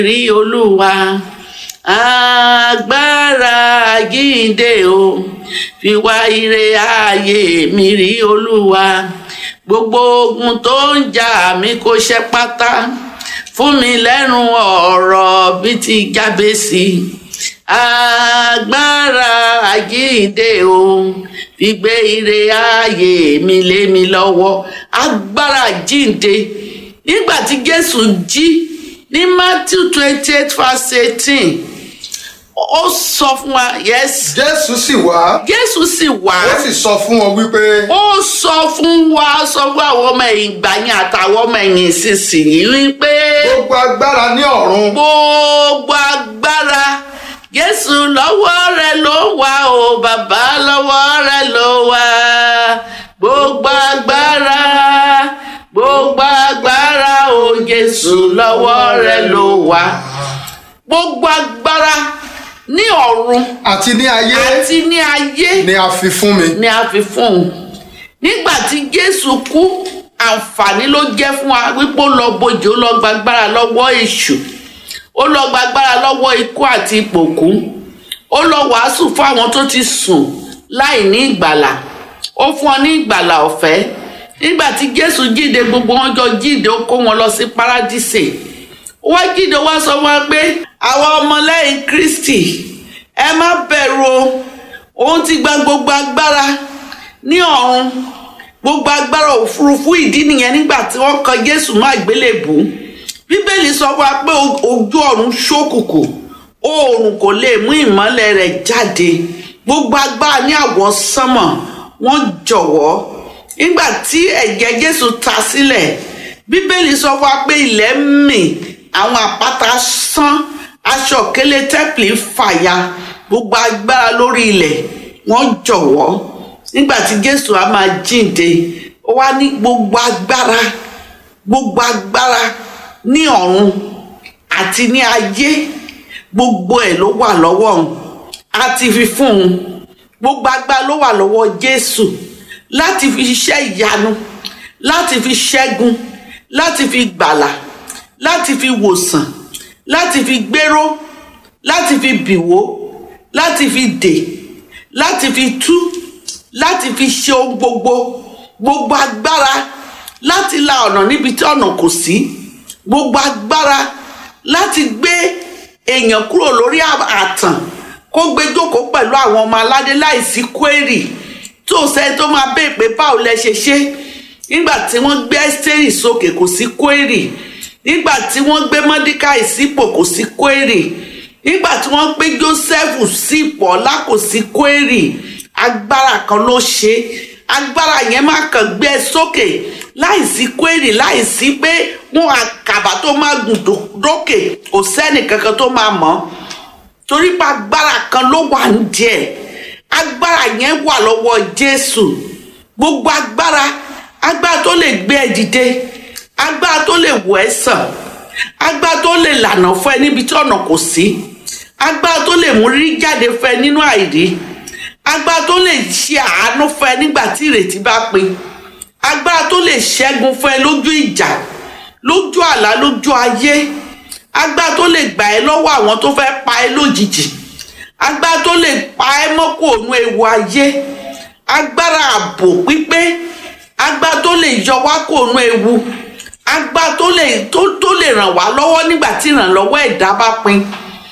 rí olúwa agbára àjíǹde o fi wá ire ààyè mi rí olúwa gbogbo ogun tó ń jà mí kó ṣe pátá fún mi lẹ́nu ọ̀rọ̀ bíi ti jábẹ́sì agbára àjíǹde o fi gbé ire ààyè mi lé mi lọ́wọ́ agbára àjíǹde nígbà tí jésù jí ní matthew twenty eight verse eighteen ó sọ fún wa yes jésù sì wá jésù sì wá ó sì sọ fún wọn wípé ó sọ fún wa sọ fún àwọn ọmọ ẹ̀yìn ìgbà yẹn àtàwọn ọmọ ẹ̀yìn ìsinsìnyí wípé gbogbo agbára ní ọ̀run gbogbo agbára jésù lọ́wọ́ rẹ ló wà o bàbá lọ́wọ́ rẹ ló wà gbogbo agbára gbogbo agbára o jésù lọ́wọ́ rẹ ló wà gbogbo agbára ní ọ̀run àti ní ayé àti ní ayé ni a fi fún mi ni a fi fún un nígbà tí jésù kú àǹfààní ló jẹ́ fún wa wípé ó lọ bojì ó lọ gbàgbára lọ́wọ́ èṣù ó lọ gbàgbára lọ́wọ́ ikú àti ìpòkú ó lọ wàásù fún àwọn tó ti sùn láì ní ìgbàlà ó fún ọ ní ìgbàlà ọ̀fẹ́ nígbà tí jésù jíde gbogbo wọn jọ jíde ó kó wọn lọ sí paradíṣe wọ́n jíde wá sọ wọn pé àwọn ọmọlẹ́yìn kristi ẹ má bẹ̀rù o òun ti gba gbogbo agbára ní ọ̀run gbogbo agbára òfurufú ìdí nìyẹn nígbà tí wọ́n kan jésù má gbélébùú bíbélì sọ fún wa pé ojú ọ̀run ṣókùnkùn oòrùn kò lè mú ìmọ́lẹ̀ rẹ̀ jáde gbogbo agbára ní àwọ̀ sánmọ̀ wọ́n jọ̀wọ́ nígbà tí ẹ̀jẹ̀ jésù ta sílẹ̀ bíbélì sọ fún wa pé ilẹ̀ ń mì àwọn àpáta sán aṣọ òkèlè tẹ́pìlì fàya gbogbo agbára lórí ilẹ̀ wọ́n jọ̀wọ́ nígbà tí jésù á máa jíǹde ó wá ní gbogbo agbára gbogbo agbára ní ọ̀run àti ní ayé gbogbo ẹ̀ ló wà lọ́wọ́ òun a ti fi fún un gbogbo agbára ló wà lọ́wọ́ jésù láti fi ṣiṣẹ́ ìyanu láti fi ṣẹ́gun láti fi gbàlà láti fi wòsàn láti fi gbéró láti fi bìwó láti fi dè láti fi tú láti fi ṣe ohun gbogbo gbogbo agbára láti la ọ̀nà níbi tí ọ̀nà kò sí gbogbo agbára láti gbé èèyàn kúrò lórí àtàn kó gbé jókòó pẹ̀lú àwọn ọmọ aládé láìsí kwérì tó sẹ́ni tó máa bẹ́ẹ̀ pé báwo lẹ ṣe ṣe nígbà tí wọ́n gbé ẹ́sítérì sókè kò sí kwérì nígbà tí wọ́n gbé mọ́díkàì sípò kò sí kwérì nígbà tí wọ́n gbé jósẹ́fù sípò ọlá kò sí kwérì agbára kan ló ṣe agbára yẹn máa kàn gbé ẹ sókè láìsí kwérì láìsí pé wọn àkàbà tó máa gùn dókè kò sẹ́nì kankan tó máa mọ̀ torí pé agbára kan ló wà ń díẹ̀ agbára yẹn wà lọ́wọ́ jésù gbogbo agbára agbára tó lè gbé ẹ dìde agbára tó lè wò ẹ́ sàn agbára tó lè lànà fún ẹ níbi tí ọ̀nà kò sí agbára tó lè mú rí jáde fún ẹ nínú àìrí agbára tó lè ṣe àánú fún ẹ nígbà tí ìrètí bá pin agbára tó lè ṣẹ́gun fún ẹ lójú ìjà lójú àlá lójú ayé agbára tó lè gbà ẹ́ lọ́wọ́ àwọn tó fẹ́ pa ẹ́ lójijì agbára tó lè pa ẹ́ mọ́ kó òun ewu ayé agbára ààbò pípé agbára tó lè yọ wá kó òun ewu agbára tó lè tó tó lè ràn wá lọ́wọ́ nígbà tí ìrànlọ́wọ́ ẹ̀dá bá pin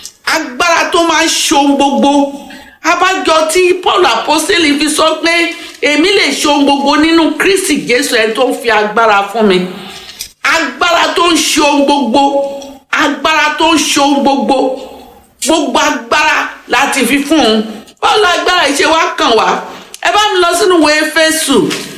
agbára tó máa ń ṣohun gbogbo abájọ tí paul apostoli fi sọ pé èmi lè ṣohun gbogbo nínú kristi jésù ẹni tó ń fi agbára fún mi agbára tó ń ṣohun gbogbo agbára tó ń ṣohun gbogbo gbogbo agbára láti fi fún un bọ́ọ̀lù agbára ìṣe wa kàn wá ẹ bá mi lọ sínú ìwé éfésù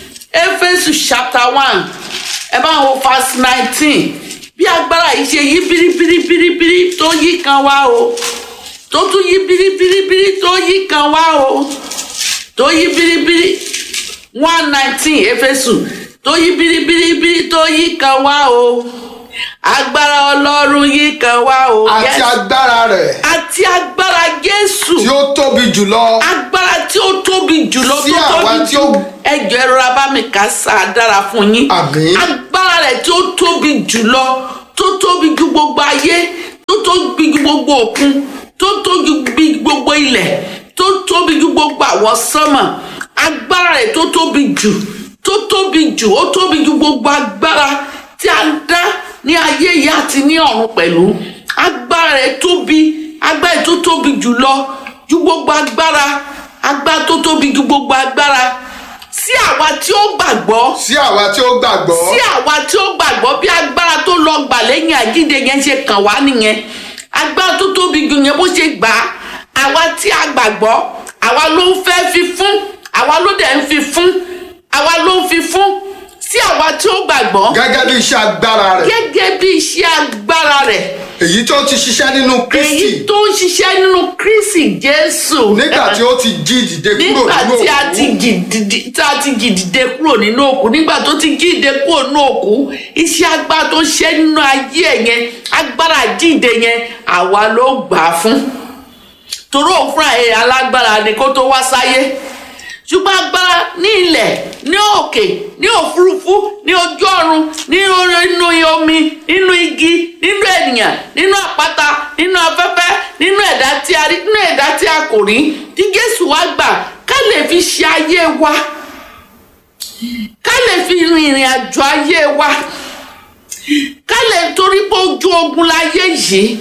éfésù chapter one ẹ bá wo verse nineteen bí agbára yìí ṣe yí biribiribiribiri tó yí kan wá o tó tún yí biribiribiri tó yí kan wá o tó yí biribiri one nineteen éfésù tó yí biribiribiri tó yí kan wá o agbára ọlọ́run yí kan wá o. àti Yes. agbára rẹ̀ àti agbára jésù tí ó tóbi jùlọ agbára tí ó tóbi jùlọ Sí tó àwa tóbi tí jù ó- ẹjọ ẹ rọra bá mi kà sá dára fún yín Àmín. agbára rẹ̀ tí ó tóbi jùlọ tó tóbi ju gbogbo ayé tó tóbi ju gbogbo òkun tó tóbi ju gbogbo ilẹ̀ tó tóbi ju gbogbo àwọn sánmà agbára rẹ̀ tó tóbi jù tó tóbi jù ó tóbi ju gbogbo agbára tí a dá ní ayé yìí àti ní ọ̀run pẹ̀lú agbára rẹ̀ tóbi agbára rẹ̀ tó tóbi jù lọ ju gbogbo agbára agbára tó tóbi ju gbogbo agbára sí àwa tí ó gbàgbọ́ sí àwa tí ó gbàgbọ́ sí àwa tí ó gbàgbọ́ bí agbára tó lọ gbà lẹ́yìn àjíǹde yẹn ṣe kàn wá nìyẹn agbára tó tóbi jù yẹn bó ṣe gbà á àwa tí a gbàgbọ́ àwa ló ń fẹ́ fi fún àwa ló dẹ̀ ń fi fún àwa ló ń fi fún sí àwa tí ó gbàgbọ́ gẹ́gẹ́ bí iṣẹ́ agbára rẹ̀ gẹ́gẹ́ bí iṣẹ́ agbára rẹ̀ èyí tó ti ṣiṣẹ́ nínú èyí Kristi tó ń ṣiṣẹ́ nínú Kristi Jésù nígbà tí ó ti jí dìde kúrò nígbà nínú tí a òkú ti jìdìdì tí a ti jìdìde kúrò nínú òkú nígbà tó ti jíde kúrò nínú òkú iṣẹ́ agbára tó ṣe nínú ayé ẹ̀ yẹn agbára jíde yẹn àwa ló gbà á fún torí òun fúnra ẹ̀ alágbára ni kó tó wá sáyé ṣùgbọ́n agbára ní ilẹ̀ ní òkè ní òfurufú ní ojú ọ̀run ní orí- nínú omi nínú igi nínú ènìyàn nínú àpáta nínú afẹ́fẹ́ nínú ẹ̀dá tí a rí nínú ẹ̀dá tí a kò rí tí Jésù wá gbà ká lè fi ṣe ayé wa ká lè fi rin ìrìn àjò ayé wa ká lè torí pé ojú ogun láyé yìí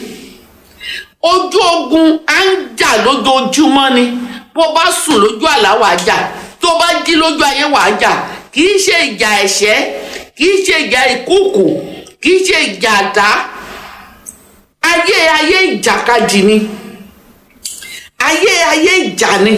ojú ogun à ń jà lójoojúmọ́ ni bó bá sùn lójú àlá wàá jà tó bá jí lójú ayé wàá jà kì í ṣe ìjà ẹ̀ṣẹ́ kì í ṣe ìjà ìkúùkù kì í ṣe ìjà àdá ayé ayé ìjàkadì ni ayé ayé ìjà ni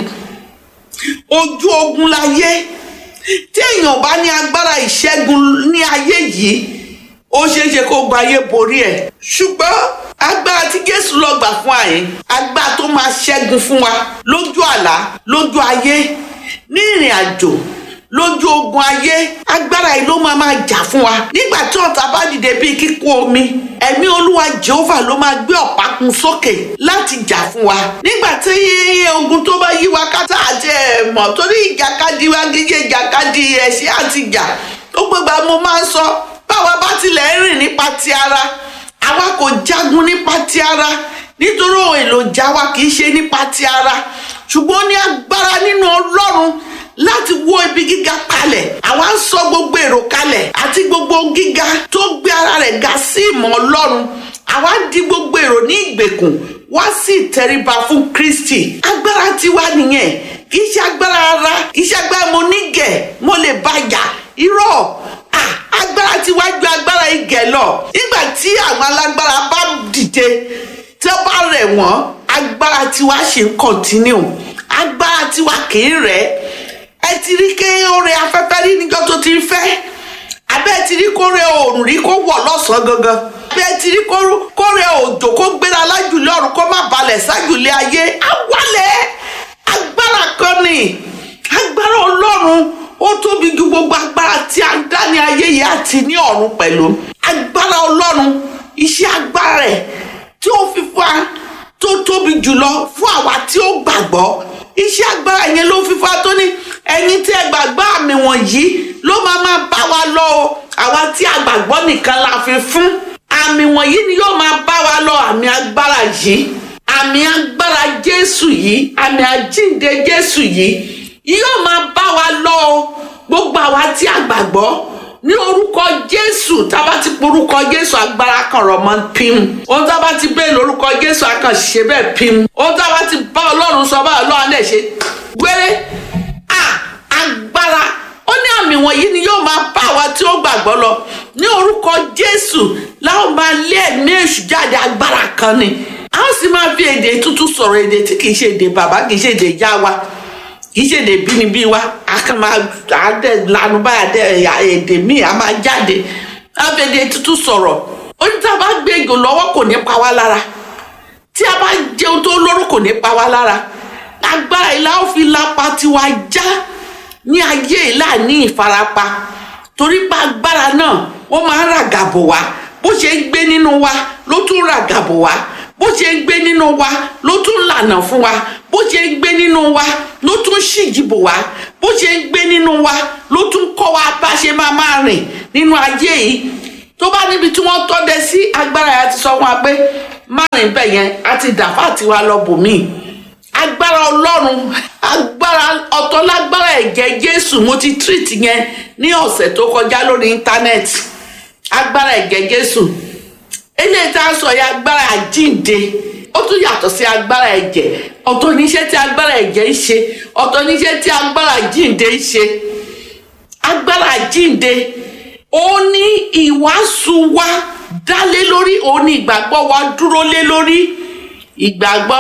ojú ogun láyé tí èèyàn bá ní agbára ìṣẹ́gun ní ayé yìí ó ṣeé ṣe kó gba ayé borí ẹ̀ ṣùgbọ́n agbára tí Jésù lọ gbà fún àyè agbára tó máa ṣẹ́gun fún wa lójú àlá lójú ayé ní ìrìn àjò lójú ogun ayé agbára yìí ló máa máa jà fún wa nígbà tí ọ̀tá bá dìde bíi kíkún omi ẹ̀mí olúwa jehova ló máa gbé ọ̀pá kun sókè láti jà fún wa nígbà tí ogun tó bá yí wa kátà àti ẹ̀mọ́ torí ìjàkadì wa gígé ìjàkadì ẹ̀ṣẹ̀ àti ìjà tó gbégbá mo máa ń sọ báwa bá tilẹ̀ ń rìn nípa ti ara àwa kò jagun nípa ti ara nítorí ohun èlò ìjà wa kì í ṣe nípa ti ara ṣùgbọ́n ó ní agbára nínú ọlọ́run láti wó ibi gíga kalẹ̀ àwa ń sọ gbogbo èrò kalẹ̀ àti gbogbo gíga tó gbé ara rẹ̀ ga sí ìmọ̀ ọlọ́run àwa di gbogbo èrò ní ìgbèkùn wá sí ìtẹríba fún kristi agbára tiwa nìyẹn kì í ṣe agbára ara kì í ṣe agbára mo nígẹ̀ mo lè bàjá irọ́ ah, agbára tiwa ju agbára igẹ̀ lọ nígbà tí àwọn alágbára bá dìde tí ó bá rẹ̀ wọ́n agbára tiwa ṣì ń kọ̀ntínú agbára tiwa kì í rẹ̀ ẹ ti rí ké oore afẹ́fẹ́ rí níjọ́ tó ti ń fẹ́ abẹ́ ti rí kóre oòrùn rí kó wọ̀ lọ́sàn-án gangan abẹ́ ti rí kó- kóre òjò kó gbéra lájùlé ọ̀run kó má balẹ̀ sájùlé ayé awálẹ̀ agbára kan ni agbára ọlọ́run ó tóbi ju gbogbo agbára tí a dá ní ayé yìí àti ní ọ̀run pẹ̀lú agbára ọlọ́run iṣẹ́ agbára rẹ̀ tí ó fi fún wa tó tóbi jùlọ fún àwa tí ó gbàgbọ́ iṣẹ́ agbára yẹn ló fi fún wa tó ní ẹ̀yin tí ẹ gbàgbọ́ àmì wọ̀nyí ló máa máa bá wa lọ o àwa tí a gbàgbọ́ nìkan la fi fún àmì wọ̀nyí ni yóò máa bá wa lọ àmì agbára yìí àmì agbára jésù yìí àmì àjíǹde jésù yìí yóò máa bá wa lọ o gbogbo àwa tí a gbàgbọ́ ní orúkọ jésù tá a bá ti porúkọ jésù agbára kan rọ̀ mọ́ pim ohun tá a bá ti bẹ́ẹ̀ lórúkọ jésù a kàn ṣe bẹ́ẹ̀ pim ohun tá a bá ti bá ọlọ́run sọ báyìí ọlọ́run lè ṣe gbére à agbára ó ní àmì wọ̀nyí ni yóò máa bá àwa tí ó gbàgbọ́ lọ ní orúkọ jésù láwọn máa lé ẹ̀mí èṣù jáde agbára kan ni a ó sì máa fi èdè tuntun sọ̀rọ̀ èdè tí kì í ṣe èdè bàbá kì í ṣe èdè ìyá wa kì í ṣe èdè bínibí wa a kàn máa àdẹ lanu báyà dẹ ẹ̀yà èdè míì a máa jáde a fi èdè tuntun sọ̀rọ̀ ó ní tá a bá gbé ejò lọ́wọ́ kò ní pa wá lára tí a bá jẹun tó lóró kò ní pa wá lára agbára ìlà ó fi lápá tiwa já ní ayé ìlà ní ìfarapa torí pé agbára náà ó máa ń ràgàbò wá bó ṣe ń gbé nínú wa ló tún ràgàbò wá bó ṣe ń gbé nínú wa ló tún lànà fún wa bó ṣe ń gbé nínú wa ló tún ṣìjìbò wá bó ṣe ń gbé nínú wa ló tún kọ́ wa bá ṣe máa máa rìn nínú ayé yìí tó bá níbi tí wọ́n tọ́dẹ sí agbára yẹn ti sọ fún wa pé márùn bẹ̀ yẹn a ti dàfà tiwa lọ bòmíì agbára ọlọ́run agbára ọ̀tọ̀ lágbára ẹ̀jẹ̀ jésù mo ti treat yẹn ní ọ̀sẹ̀ tó kọjá lórí íńtánẹ́ẹ̀tì agbára ẹ̀jẹ̀ jésù eléyìí tá a sọ yẹ agbára àjíǹde ó tún yàtọ̀ sí agbára ẹ̀jẹ̀ ọ̀tọ̀ níṣẹ́ tí agbára ẹ̀jẹ̀ ń ṣe ọ̀tọ̀ níṣẹ́ tí agbára àjíǹde ń ṣe agbára àjíǹde ó ní ìwàásù wa dá lé lórí òun ní ìgbàgbọ́ wa dúró lé lórí ìgbàgbọ́